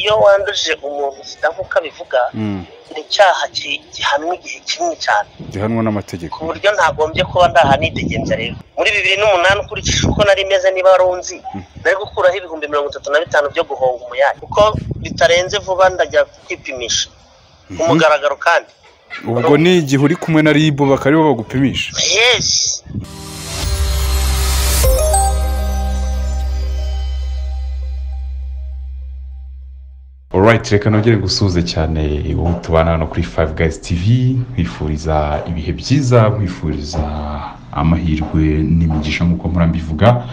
iyo wanduje umuntu zidakuka bivuga ni icyaha ki- gihanwa igihe kinini cyane gihanwa ku n'amategeko buryo ntagombye kuba ndahanitegembya rero muri bibiri n'umunani ukurikije uko nari meze niba wari unzi nari gukuraho ibihumbi mirongo itatu na bitanu byo guhonga umuyaga kuko bitarenze vuba ndajya kwipimisha ku mugaragaro kandi ubwo ni igihe uri kumwe na ribu bakaribo bagupimisha yesi Alright, reka nongere gusuhuze cyane uwo tubana hano kuri Five Guys TV nkwifuriza ibihe byiza nkwifuriza amahirwe n'imigisha nk'uko mpora mbivuga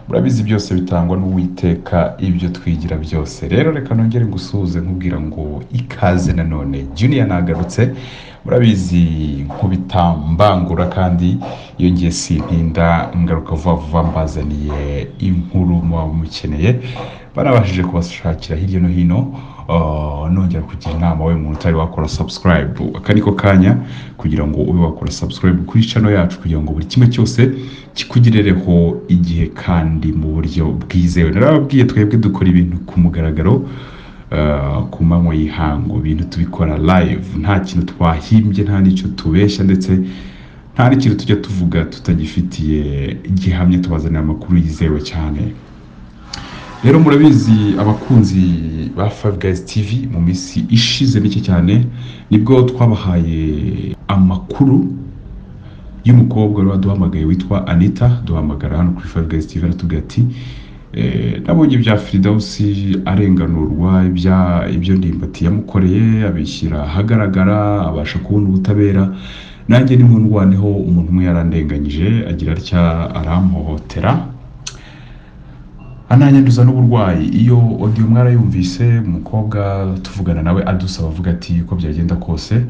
murabizi byose bitangwa n'uwiteka ibyo twigira byose rero reka nongere gusuhuze nkubwira ngo ikaze nanone Junior nagarutse murabizi nk'ubitambangura kandi iyo ngiye sintinda ngaruka vuba vuba mbazaniye inkuru muba mukeneye barabashije kubashakira hirya no hino uh, nongera kugira inama we muntu utari wakora subscribe aka niko kanya kugira ngo ube wakora subscribe kuri channel yacu kugira ngo buri kimwe cyose kikugerereho igihe kandi mu buryo bwizewe narababwiye twebwe dukora ibintu ku mugaragaro Uh, ku manywa y'ihangu ibintu tubikora live nta kintu twahimbye nta n'icyo tubeshya ndetse nta n'ikintu tujya tuvuga tutagifitiye gihamya tubazanira amakuru yizewe cyane rero murabizi abakunzi ba Five Guys TV mu minsi ishize mike cyane nibwo twabahaye amakuru y'umukobwa wari waduhamagaye witwa Anita duhamagara hano kuri Five Guys TV aratubwira ati eh, nabonye ibya Firidausi arenganurwa ibya- ibyo ndimbati yamukoreye abishyira ahagaragara abasha kubona ubutabera nanjye nimundwaneho umuntu umwe yarandenganyije agira atya arampohotera ananyanduza n'uburwayi iyo odiyo mwarayumvise umukobwa tuvugana nawe adusaba avuga ati uko byagenda kose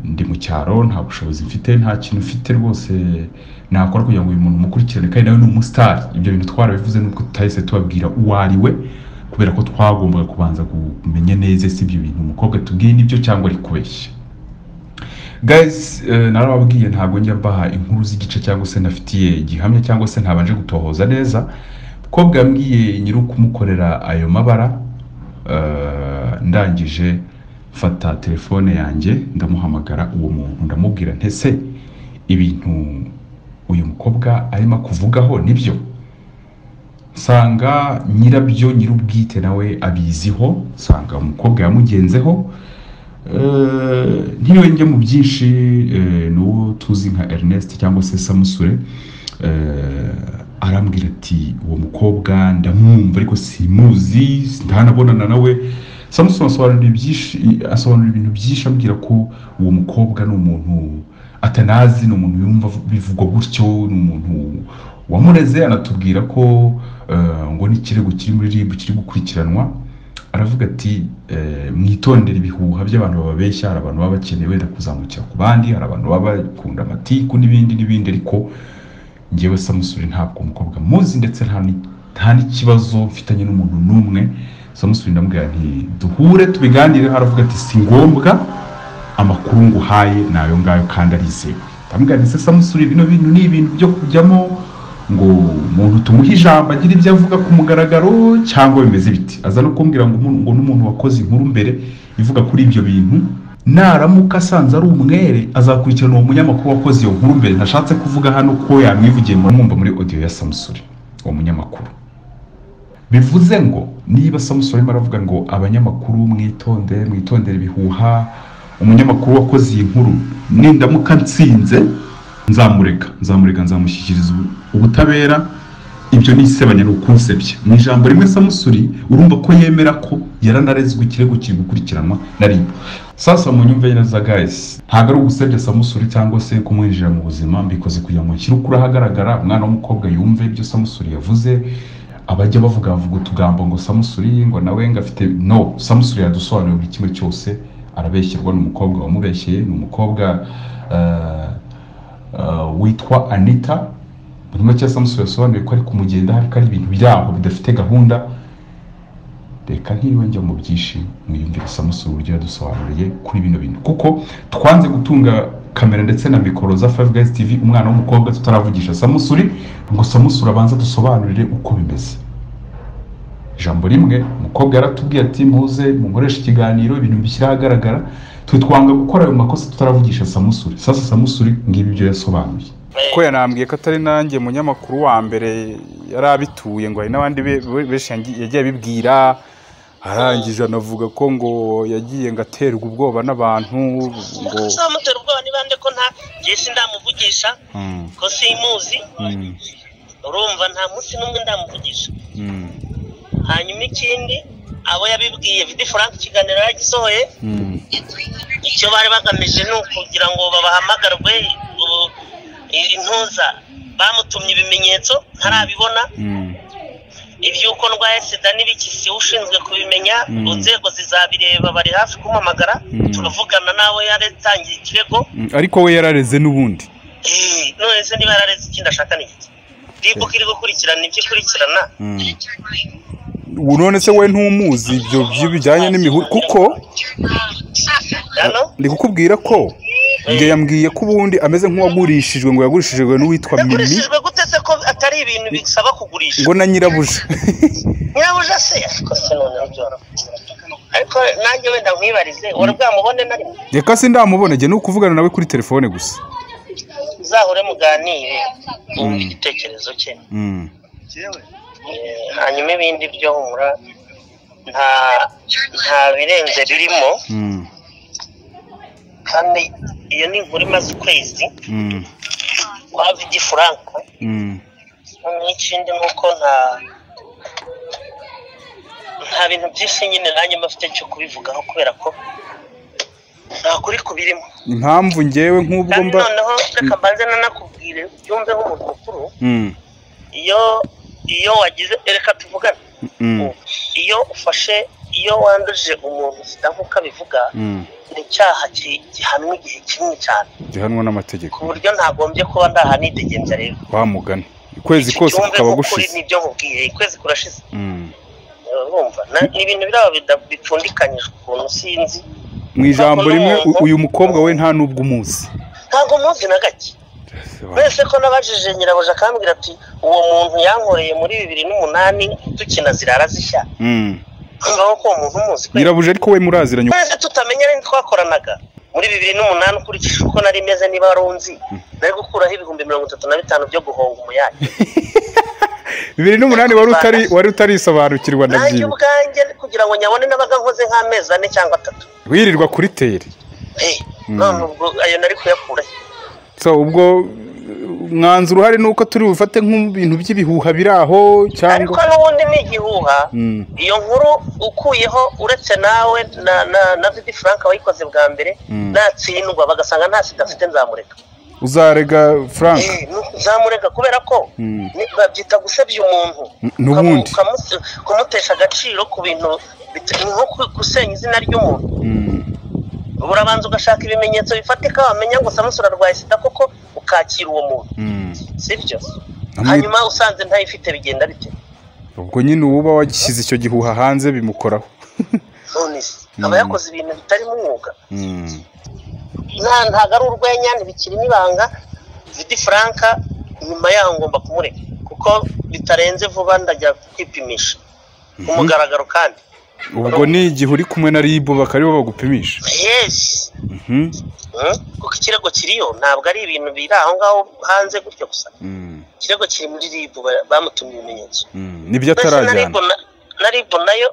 ndi mu cyaro nta bushobozi mfite nta kintu mfite rwose nakora kugira ngo uyu muntu mukurikirane kandi nawe ni umusitari ibyo bintu twarabivuze nubwo tutahise tubabwira uwo ari we kubera ko twagombaga kubanza kumenya neza si ibyo bintu umukobwa tubwiye nibyo cyangwa ari kubeshya guys eh, narababwiye ntabwo njya mbaha inkuru z'igice cyangwa se nafitiye gihamya cyangwa se ntabanje gutohoza neza mukobwa yambwiye nyiri ukumukorera ayo mabara eh, ndangije mfata telefone yanjye ndamuhamagara uwo muntu ndamubwira ntese ibintu uyu mukobwa arimo kuvugaho nibyo nsanga nyirabyo nyir'ubwite nawe abiziho nsanga umukobwa yamugenzeho Eh, ntiriwe njya mu byinshi eh, ni uwo tuzi nka Ernest cyangwa se Samusure eh, arambwira ati uwo mukobwa ndamwumva ariko simuzi ntanabonana nawe Samusure asobanura byinshi asobanura ibintu byinshi ambwira ko uwo mukobwa ni umuntu atanazi ni umuntu yumva bivugwa gutyo ni umuntu wamureze anatubwira ko eh, ngo n'ikirego kiri muri RIB kiri gukurikiranwa aravuga ati eh, mwitondere ibihuha by'abantu bababeshya hari abantu baba bakeneye wenda kuzamukira ku bandi hari abantu baba bakunda amatiku n'ibindi n'ibindi ariko ngewe samusuri ntabwo umukobwa muzi ndetse nta ni- nta n'ikibazo mfitanye n'umuntu n'umwe samusuri ndamubwira nti duhure tubiganireho aravuga ati si ngombwa amakuru nguhaye ni ayo ngayo kandi arizewe ndamubwira nti se samusuri bino bintu ni ibintu byo kujyamo ngo umuntu tumuhe ijambo agire ibyo avuga ku mugaragaro cyangwa bimeze biti aza no kumbwira ngo umuntu- ngo n'umuntu wakoze inkuru mbere ivuga kuri ibyo bintu naramuka asanze ari umwere azakurikirana uwo munyamakuru wakoze iyo nkuru mbere nashatse kuvuga hano ko yamwivugiye mwumva muri audio ya samusuri uwo munyamakuru bivuze ngo niba samusoni arimo aravuga ngo abanyamakuru mwitondere mwitondere ibihuha umunyamakuru wakoze iyi nkuru nindamuka nsinze nzamureka nzamureka nzamushyikiriza ubu- ubutabera ibyo ni isebanya ni ukunsebya mu ijambo rimwe samusuri urumva ko yemera ko yaranarezwe ikirego kiri gukurikiranwa na ribu sasa mu nyumve neza guys ntabwo ari ugusebya samusuri cyangwa se kumwinjira mu buzima mbikoze kugira ngo nshyire ukuri ahagaragara umwana w'umukobwa yumve ibyo samusuri yavuze abajya bavuga bavuga utugambo ngo samusuri ngo nawe ngo afite no samusuri yadusobanuriye buri kimwe cyose arabeshyerwa ni umukobwa wamubeshyeye ni umukobwa eh, eh, witwa anita muri make samusuri yasobanuye ko ari kumugenda ariko ari ibintu byaho bidafite gahunda reka ntiriwe njya mu byinshi mwiyumvire samusuri uburyo yadusobanuriye kuri bino bintu kuko twanze gutunga kamera ndetse na mikoro za Five Guys TV umwana w'umukobwa tutaravugisha samusuri ngo samusuri abanza dusobanurire uko bimeze ijambo rimwe umukobwa yaratubwiye ati muze mukoreshe ikiganiro ibintu bishyira ahagaragara twe twanga gukora ayo makosa tutaravugisha samusuri sasa samusuri ngibi ibyo yasobanuye ko yanambwiye ko atari nanjye munyamakuru wa mbere yari abituye ngo hari n'abandi be- be- benshi yangi- yagiye abibwira arangije anavuga ko ngo yagiye ngo aterwa ubwoba n'abantu ngo uzamutera ubwoba ni bande ko nta ngewe sindamuvugisha Mm, ko simuzi mm, urumva nta munsi n'umwe ndamuvugisha mm, hanyuma ikindi abo yabibwiye vidi frank ikiganiro yagisohoye mm, icyo bari bagamije ni ukugira ngo babahamagarwe u- i- intuza bamutumye ibimenyetso ntarabibona mm, iby'uko ndwaye sida n'ibiki si we ushinzwe kubimenya Mm. inzego zizabireba bari hafi kumamagara Mm. turavugana nawe yaratangiye ikirego mm. ariko we yarareze n'ubundi Eh, none se niba yarareze ikindi ashaka ni iki ribu iri gukurikirana ibyo ikurikirana Mm. Ubu none se we ntumuzi ibyo byo bijyanye n'imihuri kuko hano ndi kukubwira ko ibyo yambwiye ko ubundi ameze nk'uwagurishijwe ngo yagurishijwe n'uwitwa mimi yagurishijwe gute se ko atari ibintu bisaba kugurisha ngo na nyirabuja nyirabuja se ariko se none byoroha ariko nanjye wenda nkwibarize wari bwamubone na rimwe reka se ndamubona njye ni ukuvugana nawe kuri telefone gusa uzahure muganire wumve Mm. igitekerezo cye Mm. Eh, hanyuma ibindi byo humura nta nta birenze birimo Mm. kandi iyo ni inkuru imaze ukwezi Mm. kwa vidi frank Mm. noneho ikindi ni uko nta nta bintu byinshi nyine nanjye mfite cyo kubivugaho kubera ko nta kuri kubirimo impamvu njyewe nk'ubwo kandi mba noneho reka mbanze nanakubwire byumve nk'umuntu mukuru Mm. iyo iyo wagize reka tuvugane Mm. iyo ufashe iyo wanduje umuntu sida nk'uko abivuga Mm. ni icyaha ki- gihanwa igihe kinini cyane gihanwa ku n'amategeko buryo ntagombye kuba ndahanitegenza rero wamugana ukwezi Iki kose cyumve kukaba kuri gushize nibyo nkubwiye ukwezi kurashize Mm. urumva Na- ni ibintu biraba bida- bipfundikanyije ukuntu sinzi mu ijambo rimwe u- uyu mukobwa we nta n'ubwo umuzi ntabwo muzi na gake wese ko nabajije nyirabuja akambwira ati uwo muntu yankoreye muri bibiri n'umunani dukina zirara zishya Mm. ngaho ko uwo muntu umuzi kweri nyirabuja ariko we muraziranye twese tutamenya n'indi twakoranaga muri bibiri n'umunani ukurikije uko nari meze niba wari unzi nari gukuraho ibihumbi mirongo itatu na bitanu byo guhonga umuyaga bibiri n'umunani wari utari wari utarisobanukirwa nanjye ndabyibuka ubwanjye kugira ngo nyabone nabaga nkoze nk'amezi ane cyangwa atatu wirirwa kuri teri Eh, Mm. none ubwo ayo nari kuyakura he? so ubwo uh, mwanzuro uhari ni uko turi bufate nk'ibintu by'ibihuha biri aho ariko cyangwa n'ubundi ni igihuha Mm. iyo nkuru ukuyeho uretse nawe na na na vidi frank wayikoze bwa mbere Mm. natsindwa bagasanga nta sida afite nzamureka uzarega frank Eh, nu- nzamureka kubera ko Mm. ni- babyita gusebya umuntu N- n'ubundi. Ukamu- ukamu- kumutesha agaciro ku bintu bit- ni nko ku- gusenya izina ry'umuntu Mm. urabanza ugashaka ibimenyetso bifatika wamenya ngo samusura arwaye sida koko ukakira uwo muntu Mm. sibyo Hamwe- hanyuma usanze ntayifite bigenda bite ubwo nyine uba wagishyize icyo gihuha hanze bimukoraho none se aba Mm. yakoze ibintu bitarimo umwuga Mm. nta ntabwo ari urwenya ntibikirimo ibanga vidi franka nyuma yaho ngomba kumureka kuko bitarenze vuba ndajya kwipimisha ku mugaragaro kandi ubwo ni igihe uri kumwe na ribu bakaribo bagupimisha yesi Mhm. Mm? kuko ikirego kiriyo ntabwo ari ibintu biri aho ngaho hanze gutyo gusa Mm. ikirego kiri muri ribu ba- bamutumye ibimenyetso Mm. nibyo mbese na ribu atarajyana na- na ribu nayo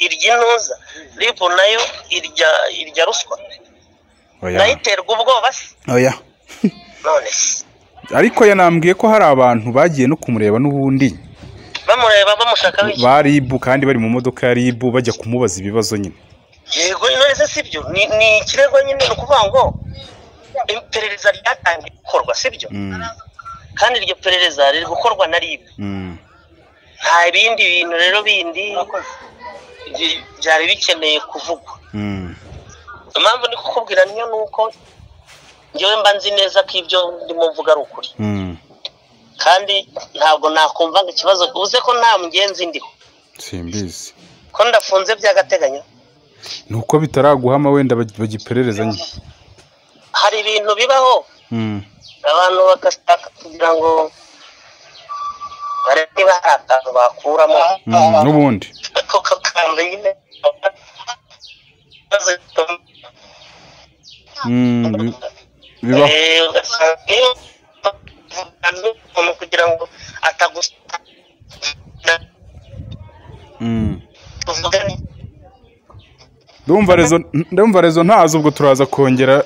irya intuza ribu nayo irya irya ruswa Oya. nayo iterwa ubwoba se Oya. none se ariko yanambwiye ko hari abantu bagiye no kumureba n'ubundi bamureba bamushakaho iki ba ribu kandi bari mu modoka ya ribu bajya kumubaza ibibazo nyine yego none se sibyo ni ni ikirego nyine ni ukuvuga ngo iperereza ryatangiye gukorwa sibyo Mm. kandi iryo perereza riri gukorwa na rib Mm. nta bindi bintu rero bindi byi- byari bikeneye kuvugwa Mm. impamvu ndi kukubwira niyo ni uko njyewe mba nzi neza ko ibyo ndimo mvuga ari ukuri Mm. kandi ntabwo nakumva ngo ikibazo uze ko nta mugenzi ndiho simbizi ko ndafunze by'agateganyo ni uko bitaraguhama wenda bag- bagiperereza nyine hari ibintu bibaho Mm. abantu bagashaka kugira ngo barebe niba hari akantu bakuramo Mm, n'ubundi ako kantu nyine Mm, bi- bibaho Eh, ugasanga iyo umuntu kugira ngo atagusa Mm. tuvugane ndumva rezo ndumva rezo ntazi ubwo turaza kongera